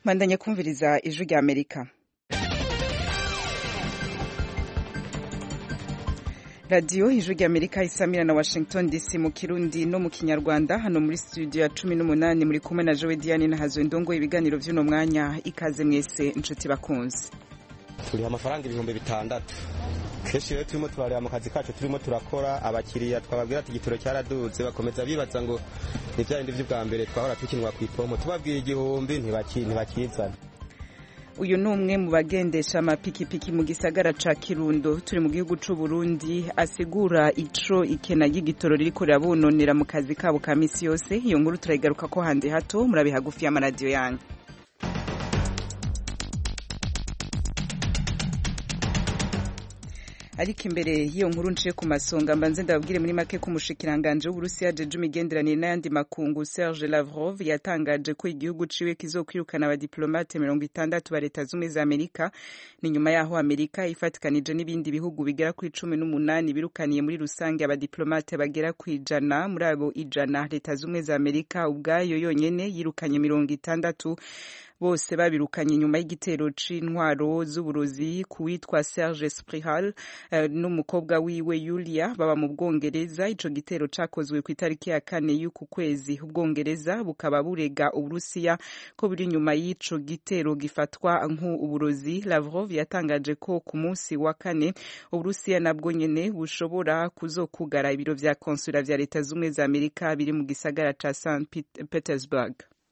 mwandanye kumviriza ijwi rya amerika radiyo ijwi rya amerika isamira na washington dc mu kirundi no mu kinyarwanda hano muri studio ya cumi n'umunani muri kumwe na jowe diane na hazo ndongo ibiganiro vy'uno mwanya ikaze mwese inshuti bakunzi turiha amafaranga ibihumbi bitandatu kenshi rero turimo turareba mu kazi kacu turimo turakora abakiriya twababwira ati igitoro cyaraduze bakomeza bibaza ngo ni bya bindi by'ubwa mbere twahora tukinwa ku ipomo tubabwiye igihumbi ntibakizana uyu ni umwe mu bagendesha amapikipiki mu gisagara ca kirundo turi mu gihugu c'u Burundi asigura ico ikena ry'igitoro ririko rirabononera mu kazi kabo ka misi yose iyo nkuru turayigaruka ko handi hato murabe hagufi y'amaradiyo yanyu ariko imbere y'iyo nkuru nciye ku masonga mbanze ndababwire muri make ko umushikiranganje w'uburusiya jeje imigenderanire n'ayandi makungu serge lavrov yatangaje ko igihugu ciwe kizokwirukana abadiplomate mirongo itandatu ba leta zumwe za amerika ni nyuma yaho amerika ifatikanije n'ibindi bihugu bigera kuri cumi n'umunani birukaniye muri rusange abadiplomate bagera ku ijana muri abo ijana leta zumwe za amerika ubwayo yonyene yirukanye mirongo itandatu bose babirukanye nyuma y'igitero c'intwaro z'uburozi ku witwa Serge Sprihal uh, n'umukobwa wiwe Yulia baba mu Bwongereza ico gitero cakozwe ku itariki ya kane y'uku kwezi ubwongereza bukaba burega uburusiya ko buri nyuma y'ico gitero gifatwa nk'uburozi Lavrov yatangaje ko ku munsi wa kane uburusiya nabwo nyene bushobora kuzokugara ibiro vya konsula vya leta zumwe za Amerika biri mu gisagara ca St Petersburg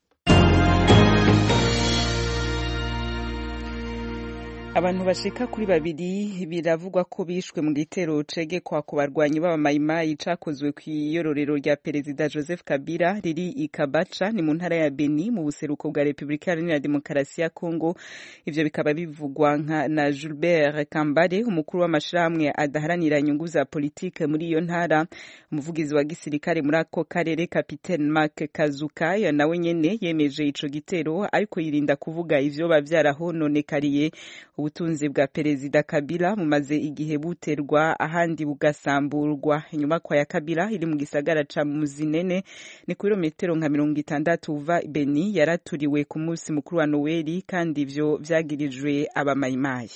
abantu bashika kuri babiri biravugwa ko bishwe mu gitero cegekwa ku barwanyi b'abamayimayi cakozwe kw'iyororero rya perezida joseph kabila riri i kabaca ni mu ntara ya beni mu buseruko bwa repubulika iharanira demokarasi ya kongo ivyo bikaba bivugwa nka na gilbert kambare umukuru w'amashirahamwe adaharanira inyungu za politike muri iyo ntara umuvugizi wa gisirikare muri ako karere kapitene mark kazukaya nawe nyene yemeje ico gitero ariko yirinda kuvuga ivyoba vyarahononekariye ubutunzi bwa perezida kabila bumaze igihe buterwa ahandi bugasamburwa inyubakwa ya kabila iri mu gisagara ca muzinene ni kilometero nka mirongo itandatu uva beni yaraturiwe ku munsi mukuru wa noweli kandi ivyo vyagirijwe abamayimayi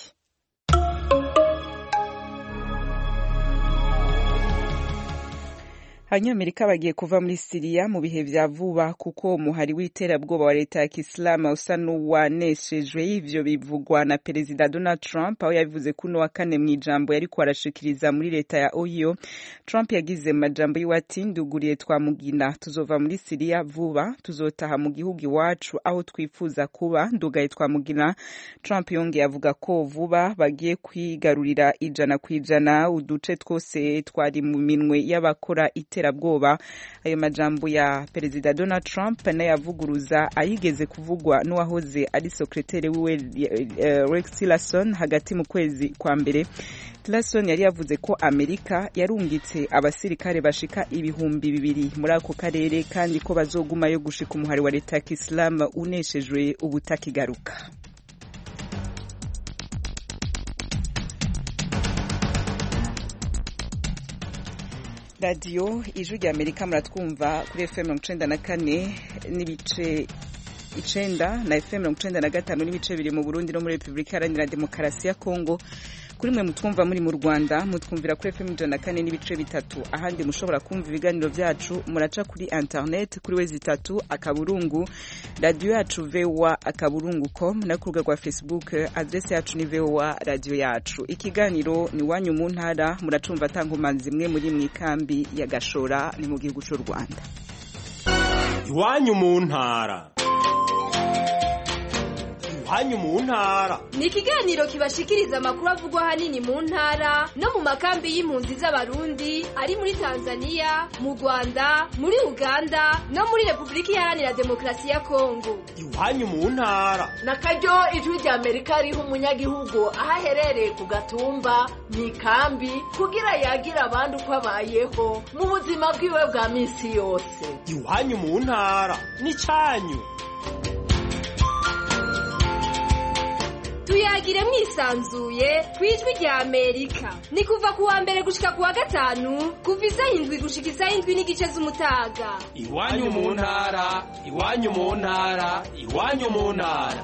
abanyamerika bagiye kuva muri siriya mu bihe vya vuba kuko umuhari w'iterabwoba wa leta ya kisilamu usa n'uwaneshejwe ivyo bivugwa na perezida donald trump aho yabivuze kuno wa kane mw'ijambo yariko arashikiriza muri leta ya ohio trump yagize mu majambo yiwe ati nduguriye twamugina tuzova muri siriya vuba tuzotaha mu gihugu iwacu aho twifuza kuba ndugaye twamugina trump yongeye avuga ko vuba bagiye kwigarurira ijana ku ijana uduce twose twari mu minwe y'abakora ite iterabwoba ayo majambo ya perezida donald trump nayavuguruza ayigeze kuvugwa n'uwahoze ari sekreteri wiwe uh, rex tillerson hagati mu kwezi kwa mbere tillerson yari yavuze ko amerika yarungitse abasirikare bashika ibihumbi bibiri muri ako karere kandi ko bazogumayo gushika umuhari wa leta ya kisilamu uneshejwe ubutakigaruka radiyo ijwi rya amerika muratwumva kuri fm mirongo icenda na kane n'ibice icenda na fm mirongo icenda na gatanu n'ibice biri mu burundi no muri repubulika iharanira demokarasi ya kongo kuri mwe mutwumva muri mu rwanda mutwumvira kuri fm ijana na kane n'ibice bitatu ahandi mushobora kumva ibiganiro vyacu muraca kuri internet kuri wezi itatu akaburungu radiyo yacu voa akaburungu com no ku rubuga rwa facebook adrese yacu ni voa radiyo yacu ikiganiro ni wanyu mu ntara muracumva atankomanzi imwe muri mwikambi ya gashora ni mu gihugu c'u rwanda iwanyu mu ntara iwanyu mu ntara ni ikiganiro kibashikiriza amakuru avugwa ahanini mu ntara no mu makambi y'impunzi z'abarundi ari muri tanzania mu rwanda muri uganda no muri repubulika iharanira demokarasi ya kongo iwanyu mu ntara na karyo ijwi rya amerika riha umunyagihugu aho aherereye ku gatumba mu ikambi kugira yagira abandi uko abayeho mu buzima bwiwe bwa minsi yose iwanyu mu ntara ni cyanyu tuyagire mwisanzuye ku ijwi rya amerika ni kuva ku wa mbere gushika ku wa gatanu kuva isaha indwi gushika isaha indwi n'igice z'umutaga iwanyu mu ntara iwanyu mu ntara iwanyu mu ntara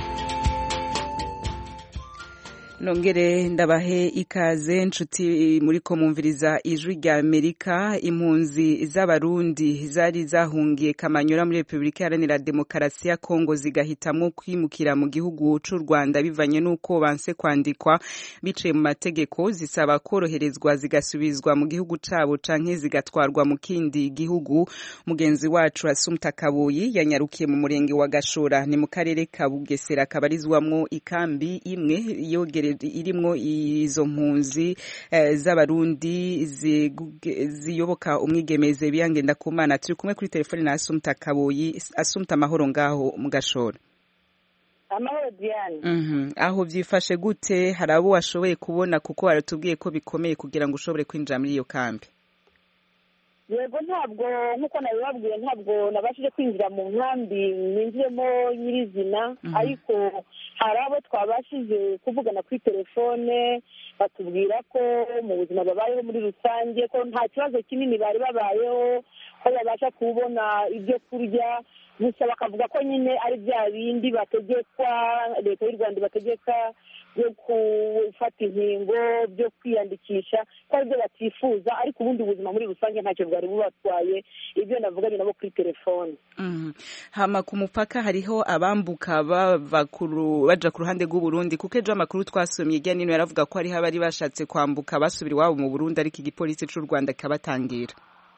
nongere ndabahe ikaze nshuti muri ko mumviriza ijwi rya amerika impunzi z'abarundi zari zahungiye kamanyura muri repubulika iharanira demokarasi ya kongo zigahitamwo kwimukira mu gihugu c'u rwanda bivanye n'uko banse kwandikwa biciye mu mategeko zisaba koroherezwa zigasubizwa mu gihugu cabo canke zigatwarwa mu kindi gihugu mugenzi wacu asumta kabuyi yanyarukiye mu murenge wa gashora ni mu karere ka bugesera kabarizwamwo ikambi imwe yogere irimwo izo mpunzi z'abarundi ziyoboka umwigemeze biyangenda ku mana turi kumwe kuri telefone na asumta kaboyi asumta amahoro ngaho mu gashora amahoro diane aho byifashe gute hari abo washoboye kubona kuko waratubwiye ko bikomeye kugira ngo ushobore kwinjira muri iyo kambi yego ntabwo nk'uko nabibabwiye ntabwo nabashije kwinjira mu nkambi ninjiyemo nyirizina ariko hari abo twabashije kuvugana kuri telefone batubwira ko mu buzima babayeho muri rusange ko nta kibazo kinini bari babayeho ko babasha kubona ibyo kurya gusa bakavuga ko nyine ari bya bindi bategekwa leta y'u rwanda ibategeka byo gufata inkingo byo kwiyandikisha ko aribyo batifuza ariko ubundi ubuzima muri rusange ntacyo bwari bubatwaye ibyo navuganye nabo kuri telefone hama ku mupaka hariho abambuka bava baja ku ruhande rw'uburundi kuko ejo amakuru twasomye hirya nino yaravuga ko hariho abari bashatse kwambuka basubira iwabo mu burundi ariko igipolisi c'u rwanda kikabatangira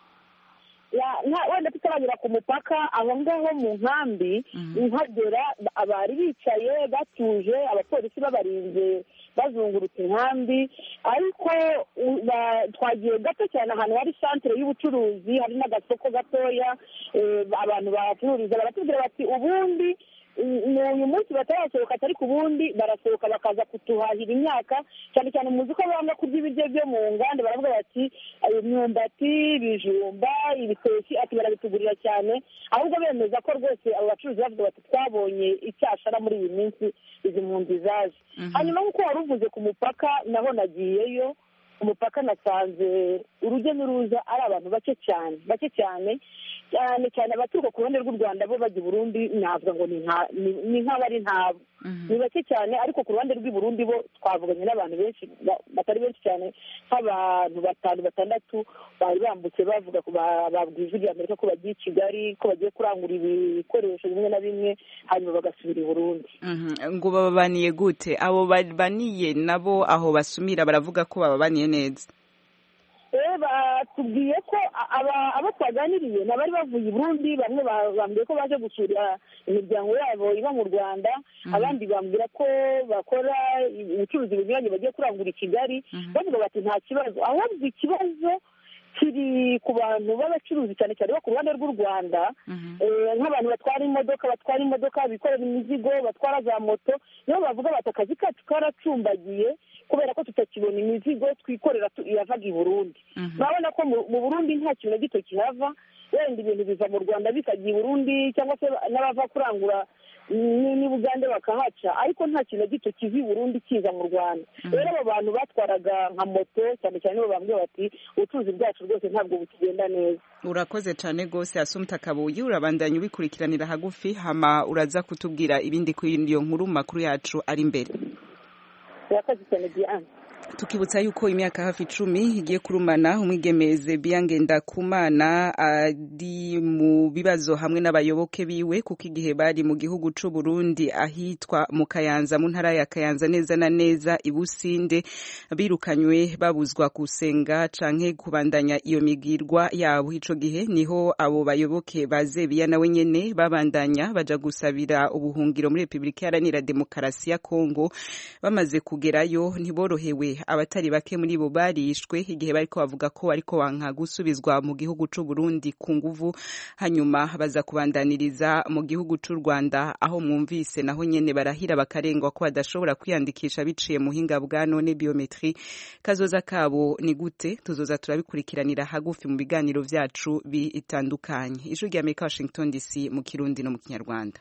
wenda tutaragera ku mupaka aho ngaho mu nkambi nkagera abari bicaye batuje abapolisi babarinze bazungurutse inkambi ariko twagiye gato cyane ahantu hari santere y'ubucuruzi hari n'agasoko gatoya abantu bahacururiza baratubwira bati ubundi uyu munsi batarasohoka atari ku bundi barasohoka bakaza kutuhahira imyaka cyane cyane muzi ko banga kurya ibiryo byo mu nganda baravuga bati imyumbati ibijumba ibitoki ati barabitugurira cyane ahubwo bemeza ko rwose abo bacuruzi bavuga bati twabonye icyashara muri iyi minsi izi mpunzi zaje hanyuma nk'uko wari uvuze ku mupaka naho nagiyeyo umupaka nasanze urujya n'uruza ari abantu bake cyane bake cyane cyane cyane abaturuka ku ruhande rw'u rwanda bo bajya i burundi navuga ngo ni nk'abari ntabo ni bake cyane ariko ku ruhande rw'i burundi bo twavuganye n'abantu benshi batari benshi cyane nk'abantu batanu batandatu bari bambutse bavuga babwiye ijwi rya amerika ko bagiye i kigali ko bagiye kurangura ibikoresho bimwe na bimwe hanyuma bagasubira i burundi ngo bababaniye gute abo babaniye nabo aho basumira baravuga ko bababaniye neza batubwiye ko abo twaganiriye ni abari bavuye i burundi bamwe bambwiye ko baje gusura imiryango yabo iba mu rwanda abandi bambwira ko bakora ubucuruzi bunyuranye bagiye kurangura i kigali bavuga bati nta kibazo ahubwo ikibazo kiri ku bantu b'abacuruzi cyane cyane bo ku ruhande rw'u rwanda nk'abantu batwara imodoka batwara imodoka bikorera imizigo batwara za moto nibo bavuga bati akazi kacu karacumbagiye kubera ko tutakibona imizigo twikorera yavaga i burundi urabona ko mu burundi nta kintu na gito kihava wenda ibintu biva mu rwanda bikajya i burundi cyangwa se n'abava kurangura ni bugande bakahaca ariko nta kintu na gito kiva i burundi kiza mu rwanda rero abo bantu batwaraga nka moto cyane cyane bo bambwiye bati ubucuruzi bwacu rwose ntabwo bukigenda neza urakoze cyane rwose asumta kabuyi urabandanya ubikurikiranira hagufi hama uraza kutubwira ibindi kuri iyo nkuru makuru yacu ari imbere urakoze cyane diane tukibutsa yuko imyaka hafi icumi igiye kurumana umwigemeze biyangenda kumana ari mu bibazo hamwe n'abayoboke biwe kuko igihe bari mu gihugu c'u Burundi ahitwa mu Kayanza mu ntara ya Kayanza neza na neza ibusinde birukanywe babuzwa gusenga canke kubandanya iyo migirwa yabo ico gihe niho abo bayoboke bazebiya nawe nyene babandanya baja gusabira ubuhungiro muri Republika Iharanira Demokarasi ya Kongo bamaze kugerayo ntiborohewe abatari bake muri bo barishwe igihe bariko bavuga ko ariko wanka gusubizwa mu gihugu c'u Burundi ku nguvu hanyuma baza kubandaniriza mu gihugu c'u Rwanda aho mwumvise naho nyene barahira bakarengwa ko badashobora kwiyandikisha biciye mu hinga bwa none biometri kazoza kabo ni gute tuzoza turabikurikiranira hagufi mu biganiro vyacu bitandukanye ijwi rya Amerika Washington DC mu Kirundi no mu Kinyarwanda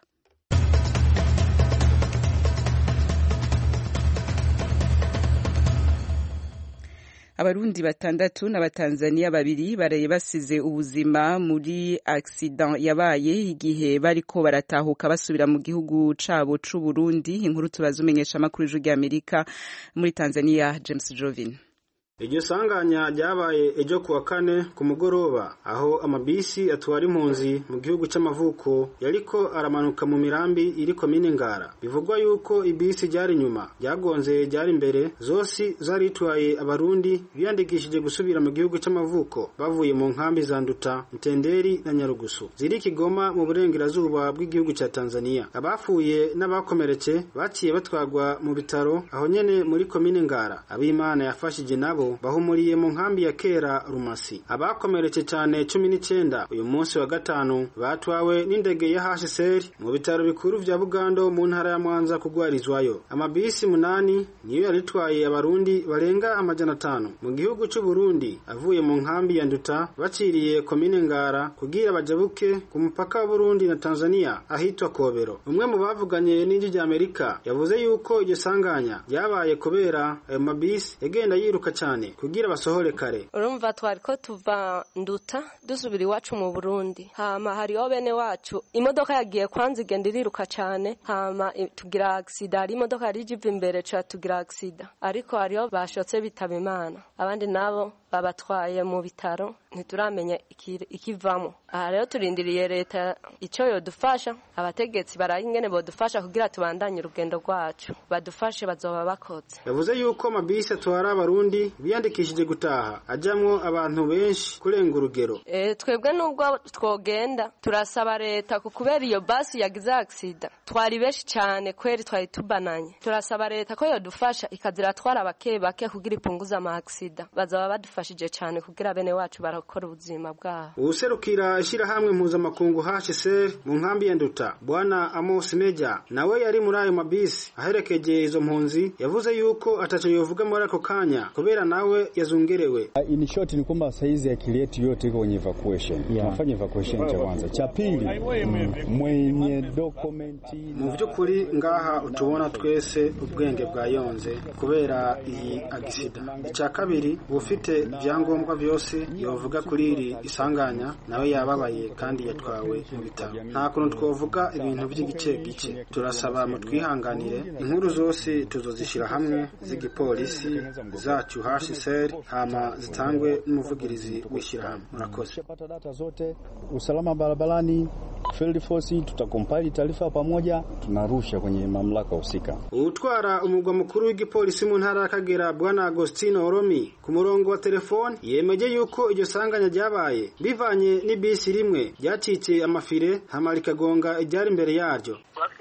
abarundi batandatu n'abatanzaniya babiri baraye basize ubuzima muri accident yabaye igihe bariko baratahuka basubira mu gihugu cabo c'uburundi inkuru tubaza umenyesha amakuru y'ijwi ry'amerika muri tanzania james jovin iryo sanganya ryabaye ejo kuwa kane ku mugoroba aho amabisi atwara impunzi mu gihugu c'amavuko yariko aramanuka mu mirambi iri komine ngara bivugwa yuko ibisi ryari inyuma ryagonze ryari imbere zose zari itwaye abarundi biyandikishije gusubira mu gihugu c'amavuko bavuye mu nkambi za nduta ntenderi na nyarugusu ziri kigoma mu burengerazuba bw'igihugu ca tanzania abapfuye n'abakomeretse baciye batwagwa mu bitaro aho nyene muri komine ngara abimana yafashije nabo bahumuriye mu nkambi ya kera rumasi abakomeretse cyane cumi n'icyenda uyu munsi wa gatanu batwawe n'indege ya hsr mu bitaro bikuru vya bugando mu ntara ya mwanza kugwarizwayo amabisi munani niyo yaritwaye abarundi barenga amajana atanu mu gihugu c'uburundi avuye mu nkambi ya nduta baciriye komine ngara kugira bajabuke ku mupaka wa burundi na tanzania ahitwa kobero umwe mu bavuganye n'inji rya amerika yavuze yuko iryo sanganya ryabaye kubera ayo mabisi yagenda yiruka cyane kugira basohore kare urumva twari ko tuva nduta dusubira iwacu mu burundi hama hariho bene wacu imodoka yagiye kwanza igenda iriruka cyane hama tugira agisida hari imodoka yari ijiva imbere ca tugira agisida ariko hariho bashotse bitaba imana abandi nabo babatwaye mu bitaro ntituramenya ikivamo aha rero turindiriye leta icyo yodufasha abategetsi baraye ingene bodufasha kugira tubandanye urugendo rwacu badufashe bazoba bakoze yavuze yuko amabisi atwara abarundi biyandikishije gutaha ajamwo abantu benshi kurenga urugero e, twebwe nubwo twogenda turasaba leta ku kubera iyo basi yagize agisida twari benshi cyane kweri twari tubananye turasaba leta ko yodufasha ikaziratwara bake bake kugira ipunguze ama agisida bazaba badufashije cyane kugira bene wacu barakora ubuzima bwabo uwuserukira ishyirahamwe mpuzamakungu hsr mu nkambi ya nduta bwana amos meja nawe yari muri ayo mabisi aherekeje izo mpunzi yavuze yuko ataco yovuga muri ako kanya kubera nawe yazungerewe in short ni kwamba saizi akili yetu yote iko kwenye evacuation yeah. tunafanya evacuation cha kwanza cha pili mm, mwenye dokumenti mu by'ukuri ngaha utubona twese ubwenge bwayonze kubera iyi agisida icya kabiri ufite ibyangombwa byose yovuga kuri iri isanganya nawe yababaye kandi yatwawe mu bitaro nta kuntu twavuga ibintu by'igice gice turasaba mu twihanganire inkuru zose tuzozishyira hamwe z'igipolisi zacu hsr hama zitangwe n'umuvugirizi w'ishyirahamwe murakoze data zote usalama barabarani field force tutakompile taarifa pamoja tunarusha kwenye mamlaka husika utwara umugwa mukuru w'igipolisi mu ntara y'akagera bwana agostino oromi ku murongo wa telefoni yemeje yuko iryo sanganya ryabaye bivanye n'ibisi rimwe ryacitse amafire hama rikagonga iryari imbere yaryo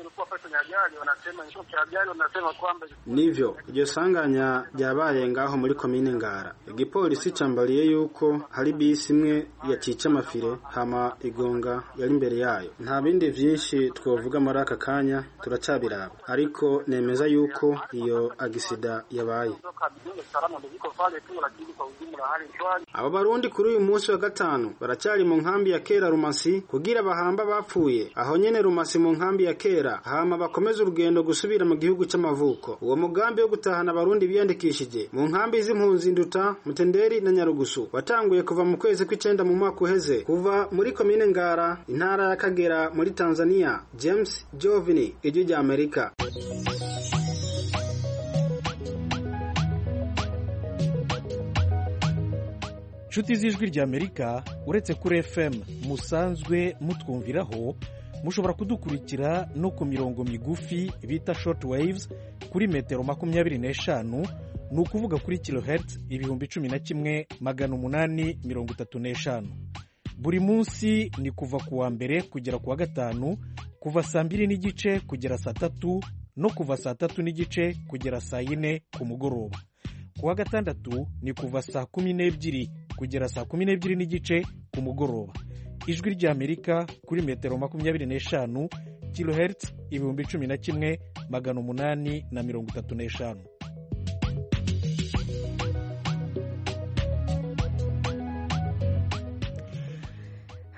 nivyo iryo sanganya ryabaye ngaho muri komine ngara igipolisi cambariye yuko hari bisi imwe yacice amafire hama igonga yari imbere yayo nta bindi vyinshi twovuga muri aka kanya turacabiraba ariko nemeza yuko iyo agisida yabaye abo barundi kuri uyu munsi wa gatanu baracyari mu nkambi ya kera rumasi kugira bahamba bapfuye aho nyene rumasi mu nkambi ya kera hama bakomeza urugendo gusubira mu gihugu c'amavuko uwo mugambi wo gutahana abarundi biyandikishije mu nkambi z'impunzi nduta mutenderi na nyarugusu watanguye kuva mu kwezi kw'icenda mu mwaka uheze kuva muri komine ngara intara ya kagera muri tanzania james jovini ijwi rya amerika inshuti z'ijwi ry'amerika uretse kuri fm musanzwe mutwumviraho mushobora kudukurikira no ku mirongo migufi bita short waves kuri metero makumyabiri n'eshanu ni ukuvuga kuri kilohertz ibihumbi cumi na kimwe magana umunani mirongo itatu n'eshanu buri munsi ni kuva ku wa mbere kugera ku wa gatanu kuva saa mbiri n'igice kugera saa tatu no kuva saa tatu n'igice kugera saa yine ku mugoroba ku wa gatandatu ni kuva saa kumi n'ebyiri kugera saa kumi n'ebyiri n'igice ku mugoroba ijwi ry'amerika kuri metero makumyabiri n'eshanu kilohertz ibihumbi cumi na kimwe magana umunani na mirongo itatu n'eshanu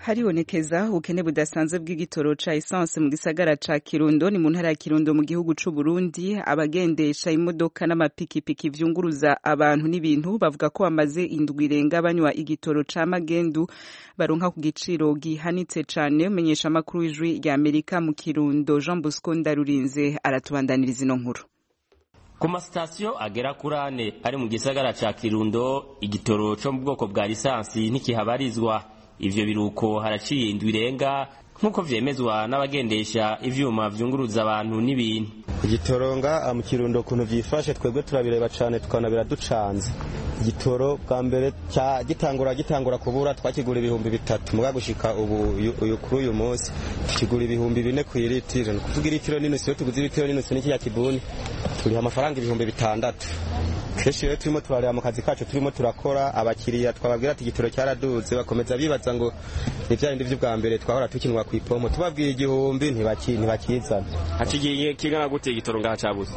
haribonekeza ubukene budasanzwe bw'igitoro ca essence mu gisagara ca Kirundo ni mu ntara ya Kirundo mu gihugu c'u Burundi abagendesha imodoka n'amapikipiki vyunguruza abantu n'ibintu bavuga ko bamaze indwi irenga banywa igitoro ca magendu baronka ku giciro gihanitse cane umenyesha amakuru w'ijwi rya Amerika mu Kirundo Jean Bosco Ndarurinze aratubandaniriza ino nkuru ku masitasiyo agera kuri ane ari mu gisagara ca kirundo igitoro co mu bwoko bwa lisansi ntikihabarizwa ivyo biruko haraciye indwi irenga nk'uko vyemezwa n'abagendesha ivyuma vyunguruza abantu n'ibintu igitoronga mu kirundo ukuntu vyifashe twebwe turabireba cane tukabona biraducanze igitoro bwa mbere cya gitangura gitangura kubura twakigura ibihumbi bitatu muga gushika ubu uyu kuri uyu munsi tukigura ibihumbi bine ku iritiro ni kuvuga iritiro n'inusu iyo tuguze iritiro n'inusu n'ikiriya kibuni turiha amafaranga ibihumbi bitandatu kenshi rero turimo turareba mu kazi kacu turimo turakora abakiriya twababwira ati igitoro cyaraduze bakomeza bibaza ngo ni bya bindi by'ubwa mbere twahora tukinwa ku ipomo tubabwiye igihumbi ntibakizana hacigiye kingana gute igitoro ngaha cabuze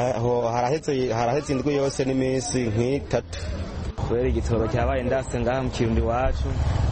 haraheze indwi yose n'iminsi nk'itatu kubera igitoro cyabaye ndase ngaha mu kirundi iwacu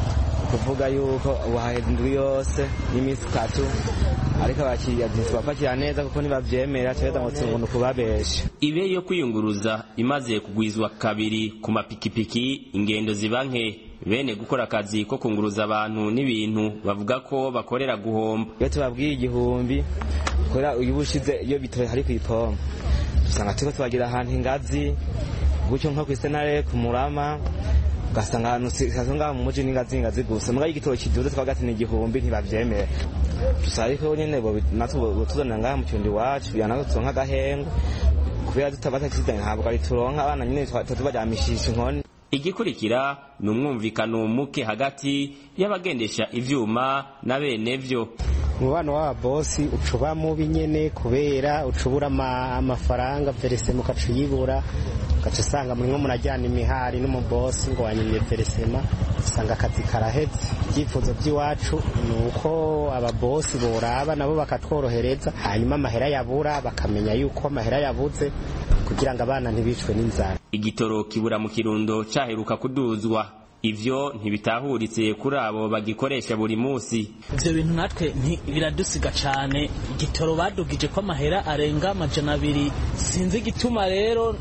kuvuga yuko ubu haheze indwi yose n'iminsi itatu ariko abakiriya ntitubapakira neza kuko ntibavyemera tureza ngo tubona ukubabesha ibe yo kwiyunguruza imaze kugwizwa kabiri ku mapikipiki ingendo ziba nke bene gukora akazi ko kunguruza abantu n'ibintu bavuga ko bakorera guhomba iyo tubabwiye igihumbi kubera uyu bushize iyo bitoye hari ku ipompo dusanga turiko tubagira ahantu ingazi gutyo nko kw'isenare ku murama ugasanga ahantu sitasiyo ngaha mu muji n'ingazi ingazi gusa muga igitoro kiduze twavuga ati ni igihumbi ntibavyemera dusaba ariko nyene natwe botuzanira ngaha mu kirundi iwacu kugira natwe turonke agahengo kubera tutabatakizanye ntabwo ari turonka abana nyene tubaryamishisha inkoni igikurikira ni umwumvikano muke hagati y'abagendesha ivyuma na bene vyo umubano w'ababosi ucuba mubi nyene kubera ucubura amafaranga veresema ukaca uyibura ugaca usanga murimwo murajyana imihari n'umubosi ngo wanyimye veresema usanga akazi karaheze ibyifuzo by'iwacu ni uko ababosi boraba nabo bakatworohereza hanyuma amahera yabura bakamenya yuko amahera yabuze kugira ngo abana ntibicwe n'inzara igitoro kibura mu kirundo caheruka kuduzwa ivyo ntibitahuritse kuri abo bagikoresha buri munsi ivyo bintu natwe biradusiga cane igitoro badugije ko amahera arenga amajana abiri sinzi igituma rero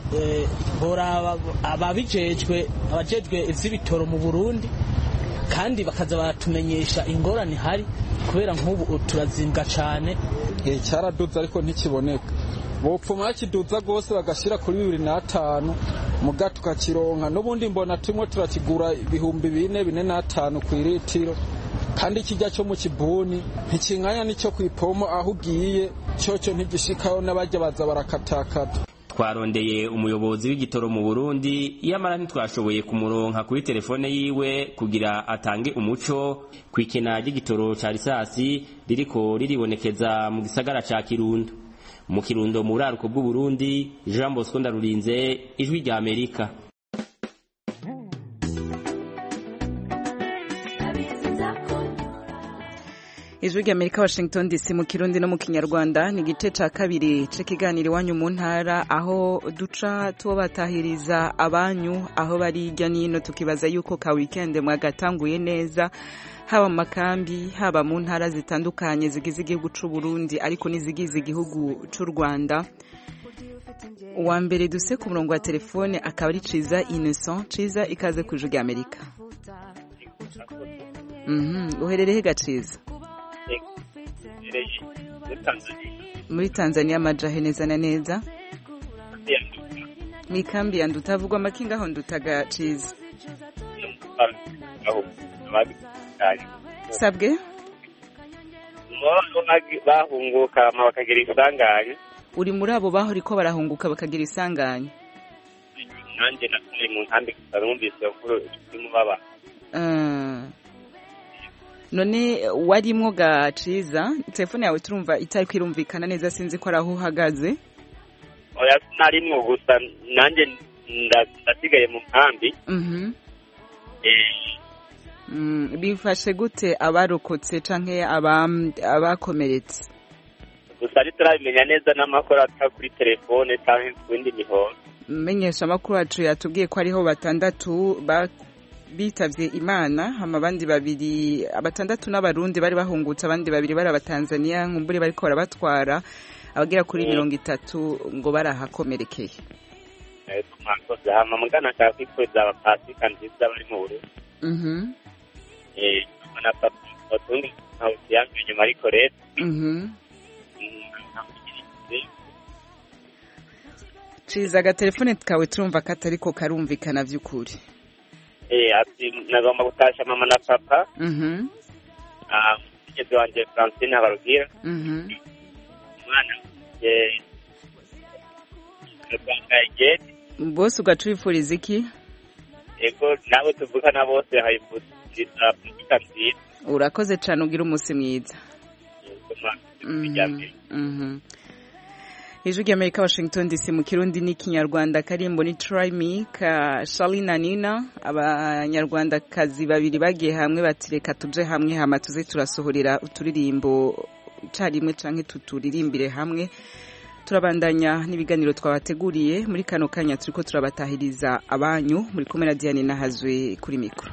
boraba ababijejwe abajejwe ivy'ibitoro mu burundi kandi bakaza baratumenyesha ingorane hari kubera nk'ubu turazimbwa cane cyaraduze ariko ntikiboneka bopfuma bakiduza rwose bagashyira kuri bibiri n'atanu muga tukakironka n'ubundi mbona turimo turakigura ibihumbi bine bine n'atanu ku iritiro kandi ikijya cyo mu kibuni ntikinganya n'icyo ku ipomo aho ugiye cyocyo ntigishikaho n'abajya baza barakatakata twarondeye umuyobozi w'igitoro mu burundi iyamara ntitwashoboye kumuronka kuri telefone yiwe kugira atange umuco ku ikena ry'igitoro ca risasi ririko riribonekeza mu gisagara ca kirundo mu kirundo mu buraruko bw'uburundi jean bosco ndarurinze ijwi rya amerika ijwi rya amerika washington dc mu kirundi no mu kinyarwanda ni igice ca kabiri c'ikiganiro iwanyu mu ntara aho duca tubatahiriza abanyu aho bari hirya n'ino tukibaza yuko ka weekend mwagatanguye neza haba mu makambi haba mu ntara zitandukanye zigize igihugu c'u Burundi ariko n'izigize igihugu c'u Rwanda uwa mbere duse ku murongo wa telefone akaba ari Ciza Innocent Ciza ikaze ku ijwi rya Amerika mhm uherereye gaciza muri Tanzania amajahe neza na neza mu ikambi ya nduta havugwa amakinga aho ndutaga Ciza sabwe bahunguka bakagira isanganya uri muri abo baho ariko barahunguka bakagira isanganya nanjye natari mu nkambi gusa numvise ko urimo baba none warimwo gaciza telefone yawe turumva itari kwirumvikana neza sinzi ko ari aho uhagaze oya sinarimwo gusa nanjye ndasigaye mu nkambi bifashe gute abarokotse canke abakomeretse gusa ntiturabimenya neza n'amakuru ata kuri telefone cyangwa ku yindi mihoro menyesha amakuru yacu yatubwiye ko hariho batandatu bitavye imana hama abandi babiri abatandatu n'abarundi bari bahungutse abandi babiri bari abatanzaniya nkumbure bariko barabatwara abagera kuri Mm. mirongo itatu ngo barahakomerekeye yego mwakoze hama mugana nshaka kwifuriza abapasika nziza bari mu Burundi Mhm, eh mama na papa utundi ntawe kiyamye nyuma ariko rero mhm. ntamugiriye ciza agatelefone kawe turumva katariko karumvikana vy'ukuri eh ati nagomba gutasha mama na papa Mhm, ah mugenzi wanje Francine Habarugira mhm. umwana eh Rwanda Egedi bose ugaca wifuriza iki ego nabo tuvugana bose hayifuriza pasika nziza urakoze cane ugira umunsi mwiza yego mwakoze Mhm, kwijyambere mhm. ijwi ry'amerika washington dc mu kirundi n'ikinyarwanda karimbo ni try me ka charlie na nina abanyarwandakazi babiri bagiye hamwe bati reka tuje hamwe hama tuze turasohorera uturirimbo carimwe canke tuturirimbire hamwe turabandanya n'ibiganiro twabateguriye muri kano kanya turiko turabatahiriza abanyu muri kumwe na diane nahazwe kuri mikoro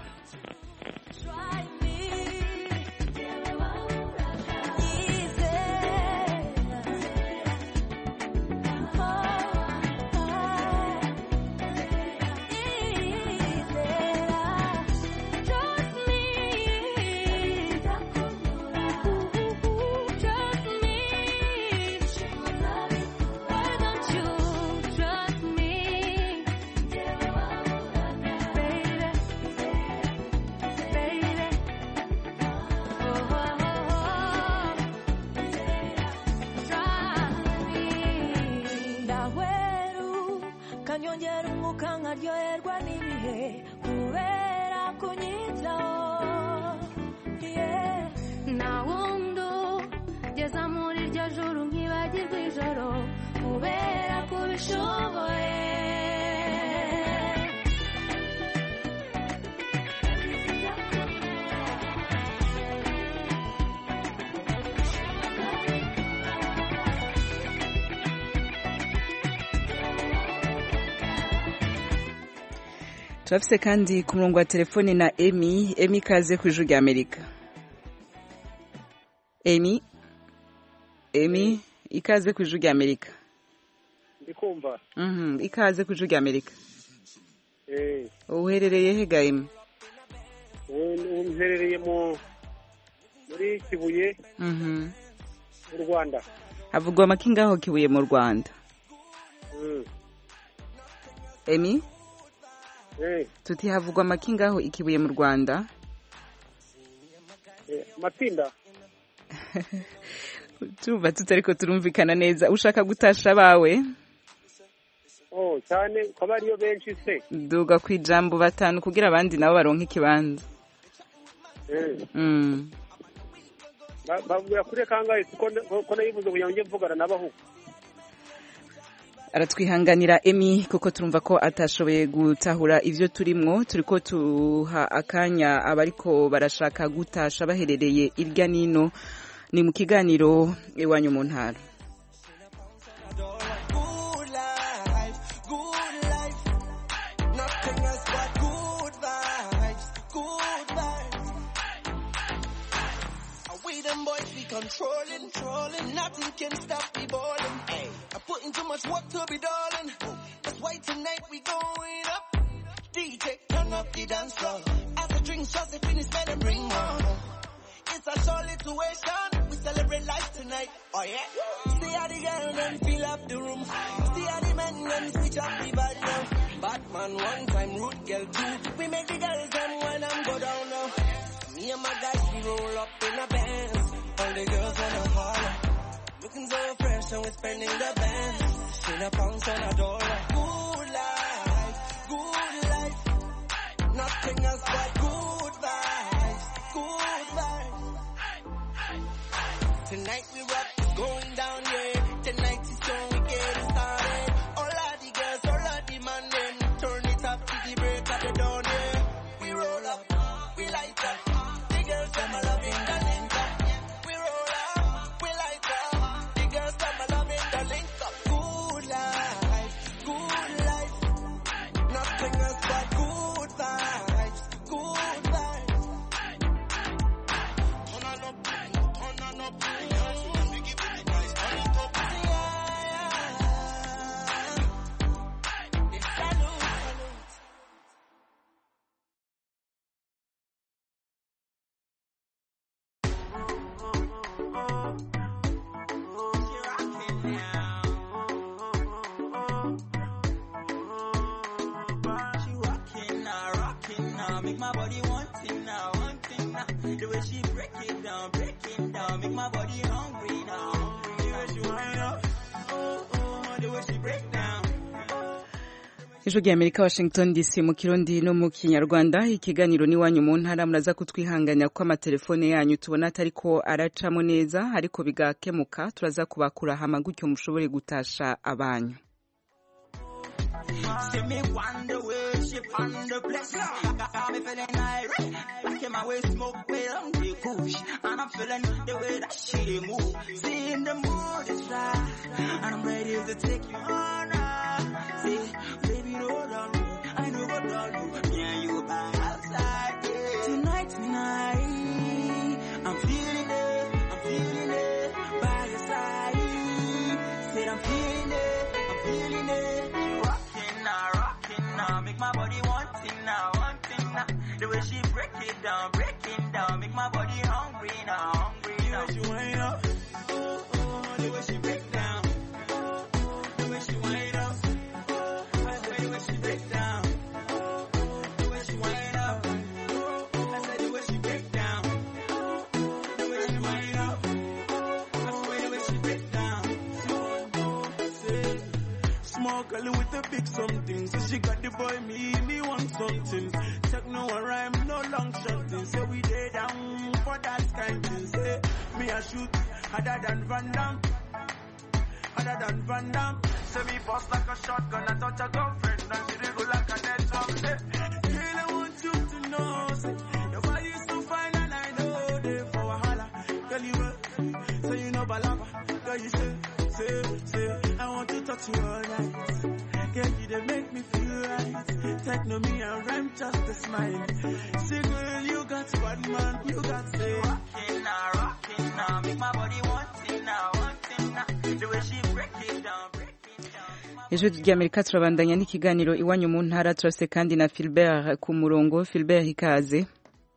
ndahweru kanyongera umwuka nkaryoherwa n'ibihe kubera kunyitaho yeah. nta wundi ugeza muri iryo juru nkibagirwa ijoro kubera kubishoboye turafise kandi ku murongo wa telefone na emi emi ikaze ku ijwi rya amerika emi emi ikaze ku ijwi rya amerika ndikumva Mhm, ikaze ku ijwi rya amerika eh uherereye he ga emi ubu mperereye mu muri kibuye Mhm. mu rwanda havugwa amakinga aho kibuye mu rwanda Mm. emi eh tuti havugwa amakinga aho ikibuye mu rwanda eh, matsinda turumva tutariko turumvikana neza ushaka gutasha abawe oh cyane ukaba ariyo benshi se duga ku ijambo batanu kugira abandi nabo baronke ikibanza eh Mm. ba- bavuga kuri kangahe ko ko nayivuze kugira ngo njye mvugana n'abahu aratwihanganira emi kuko turumva ko atashoboye gutahura ivyo turimwo turiko tuha akanya abariko barashaka gutasha baherereye irya nino ni mu kiganiro iwanyu mu ntara Good life, good life. Nothing else but good vibes, good vibes. And we them boys be controlling, trolling. Nothing can stop me balling. Hey, I'm putting too much work to be darling. That's why tonight we going up. DJ, turn up the dance floor. After drinks, just to finish, better bring more. It's a solid situation. We celebrate life tonight. Oh yeah. See how the girl them fill up the room. See how the men them switch up the vibe now. Batman one time, root girl two. We make the girls them when I'm go down now. Me and my guys we roll up in a Benz. All the girls wanna holler. Looking so fresh and we're spending the bands. Shit a pounds on a dollar. Good life, good life. Nothing else but good vibes, good vibes. Tonight we rock, it's going down, yeah. Tonight is strong, we getting started. All of the girls, all of the man, them turn it up to the break of the dawn, yeah. We roll up, we light up. The girls, them are loving the link up. We roll up, we light up. The girls, them are loving the link up. Good life, good life. Nothing else but good vibes, my body one thing now, one thing now. The way she break it down, break it down, make my body hungry now. hungry. The way she wind up, oh oh, the way she break down. ijwi rya amerika washington dc mu kirundi no mu kinyarwanda ikiganiro n'iwanyu mu ntara muraza kutwihanganya ko amatelefone yanyu tubona atari ko aracamo neza ariko bigakemuka turaza kubakura hama gutyo mushobore gutasha abanyu See me wonder where she found the place. Got me feeling irate. Like in my way smoke way on the push. And I'm feeling the way that she move. See in the mood is right. And I'm ready to take you on. now. See, baby, hold on. I know what I'll do. Me and you by outside. Yeah. Tonight, tonight. I'm feeling it. I'm feeling it. By your side. Said I'm feeling it. I'm feeling it. Rocking now, rocking now. Make my body one thing now, one thing now. The way she break it down, break it down. Make my body hungry now, hungry now. The way she wind up. Oh, oh, the way she break down. Oh, oh, the way she wind up. Oh, I swear the way she break down. Oh, oh, the way she wind up. Oh, oh, I said the way she break down. Oh, oh, the way she wind up. Oh, I swear the way she break down. So, oh, say, Small girl with a big something. So she got the boy, me, me want something. Techno a rhyme, no long shotting. Say we lay down for that kind thing. Say me a shoot harder than Van Damme. Harder than Van Damme. Say me bust like a shotgun. I touch a girlfriend and she go like a dead drum. Say, girl, I want you to know. Say, your body is so fine and I know they for wahala. Girl, you work, so you know balaba. Girl, you say, say, say, I want to touch you all night. Girl, you they make me feel right. Techno me and rhyme just a smile. Say, girl, you got bad man, you got say. Rockin' now, rockin' now, make my body one thing now, one thing now. The way she break it down, break ijwi ry'amerika turabandanya n'ikiganiro iwanyu mu ntara turase kandi na filbert ku murongo filbert ikaze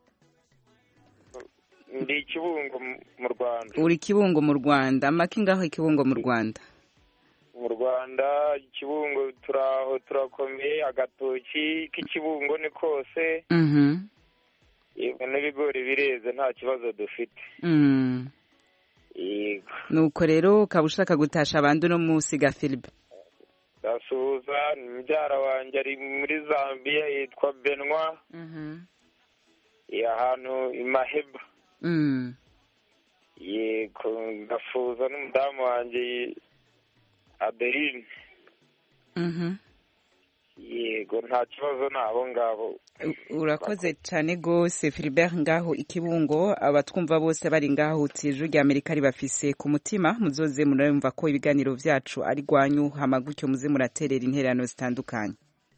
ndi ikibungo mu- mu rwanda uri kibungo mu rwanda amaki ngaho ikibungo mu rwanda mu rwanda ikibungo turaho turakomeye agatoki k'ikibungo ni kose Mhm. yego n'ibigori bireze nta kibazo dufite Mm. yego nuko rero ukaba ushaka gutasha abandi uno munsi ga filbe ndasuhuza mubyara wanjye ari muri zambia yitwa benwa Eh, ahantu i maheba Mm. yego ndasuhuza n'umudamu wanjye adeline Mhm. yego nta kibazo ni abo ngabo urakoze cyane rwose filibert ngaho ikibungo abatwumva bose bari ngaho uti ijwi rya amerika ribafise ku mutima muzoze murumva ko ibiganiro byacu ari rwanyu hama gutyo muze muraterera intererano zitandukanye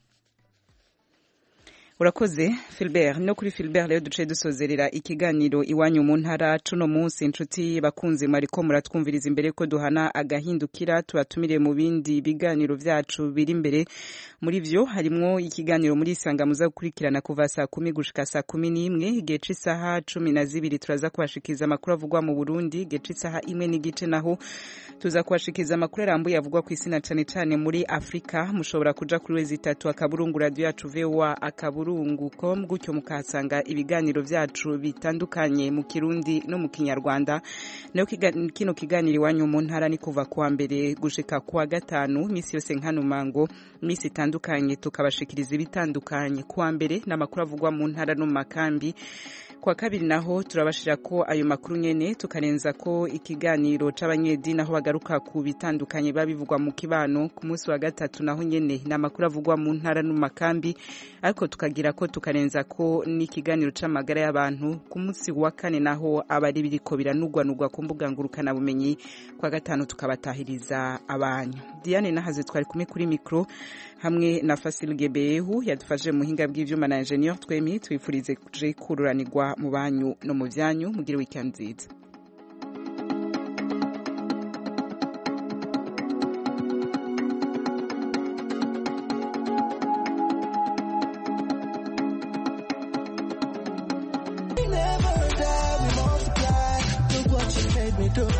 urakoze filibert no kuri filibert rero duce dusozerera ikiganiro iwanyu mu ntara cuno munsi inshuti bakunze mwariko muratwumviriza imbere ko duhana agahindukira tubatumire mu bindi biganiro byacu biri imbere muri vyo harimwo ikiganiro muri isanga muza gukurikirana kuva saa kumi gushika saa kumi n'imwe igihe c'isaha cumi na zibiri turaza kubashikiriza amakuru avugwa mu burundi igihe c'isaha imwe n'igice naho tuza kubashikiriza amakuru arambuye avugwa ku isi na cane cane muri afurika mushobora kuja kuri wezi itatu akaburungu radio yacu voa akaburungu com gutyo mukahasanga ibiganiro vyacu bitandukanye mu kirundi no mu kinyarwanda nayo kiga- kino kiganiro iwanyu mu ntara ni kuva kuwa mbere gushika kuwa gatanu misi yose nkanumango misi itandukanye tukabashikiriza ibitandukanye kuwa mbere n'amakuru avugwa mu ntara no mu makambi kwa kabiri naho turabashira ko ayo makuru nyene tukarenza ko ikiganiro c'abanyedini aho bagaruka ku bitandukanye biba bivugwa mu kibano ku munsi wa gatatu naho nyene ni amakuru avugwa mu ntara no mu makambi ariko tukagira ko tukarenza ko n'ikiganiro c'amagara y'abantu ku munsi wa kane naho aba ari biriko biranugwanugwa ku mbuga ngurukana bumenyi kwa gatanu tukabatahiriza abanyu Diane nahaze twari kumwe kuri mikro hamwe na Fasil Gebehu yadufashije mu hinga bw'ivyuma na ingenieur twemi twifurize kuje kururanirwa mu banyu no mu byanyu mugire weekend nziza